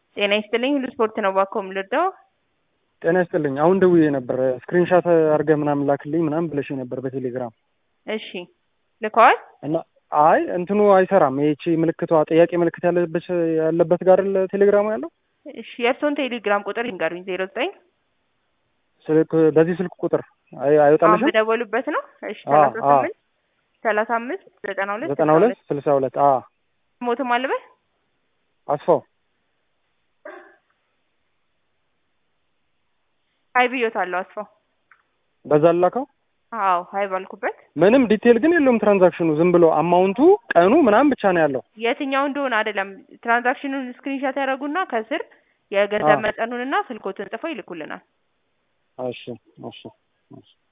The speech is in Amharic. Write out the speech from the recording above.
ጤና ይስጥልኝ ሁሉ ስፖርት ነው እባክዎ የምልወደው ጤና ይስጥልኝ። አሁን ደውዬ ነበር ስክሪንሻት አድርገህ ምናምን ላክልኝ ምናምን ብለሽ ነበር በቴሌግራም እሺ ልከዋል እና አይ እንትኑ አይሰራም። ይቺ ምልክቷ ጥያቄ ምልክት ያለበት ያለበት ጋር አይደል ቴሌግራሙ ያለው እሺ የእርስዎን ቴሌግራም ቁጥር ይንገሩኝ ዜሮ ዘጠኝ ስልክ በዚህ ስልክ ቁጥር አይ አሁን አይወጣልሽም? በደወሉበት ነው እሺ አዎ፣ ሰላሳ አዎ። ስምንት ሰላሳ አምስት ዘጠና ሁለት ዘጠና ሁለት ስልሳ ሁለት አ ሞትም አለበት አስፋው ሀይ ብዮታለሁ አስፋው በዛ ላከው አዎ ሀይ ባልኩበት ምንም ዲቴል ግን የለውም ትራንዛክሽኑ ዝም ብሎ አማውንቱ ቀኑ ምናምን ብቻ ነው ያለው። የትኛው እንደሆነ አይደለም ትራንዛክሽኑን ስክሪንሻት ያደረጉና ከስር የገንዘብ አዎ። መጠኑንና ስልኮትን ጽፈው ይልኩልናል እሺ እሺ እሺ